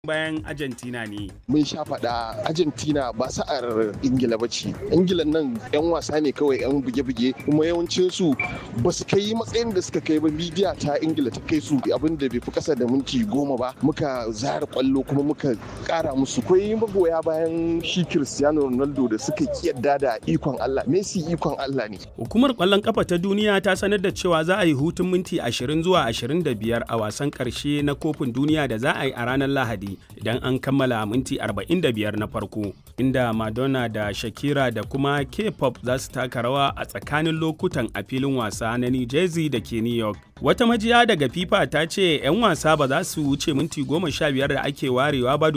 bayan Argentina ne. mun sha faɗa argentina ba sa'ar ingila ba ce ingila nan 'yan wasa ne kawai 'yan buge-buge kuma yawancinsu ba su kai matsayin da suka kai ba midiya ta ingila ta kai su abin da bai fi kasa da minti goma ba muka zara kwallo kuma muka kara musu kwai magoya bayan shi cristiano ronaldo da suka kiyarda da ikon allah messi ikon allah ne Hukumar ƙwallon ƙafa ta duniya ta sanar da cewa za a yi hutun minti 20 zuwa 25 a wasan ƙarshe na kofin duniya da za a yi a ranar Lahadi idan an kammala minti 45 na farko, inda Madonna da Shakira da kuma K-pop za su taka rawa a tsakanin lokutan a filin wasa na New Jersey da ke New York. Wata majiya daga FIFA ta ce 'yan wasa ba za su wuce minti 15 da ake warewa ba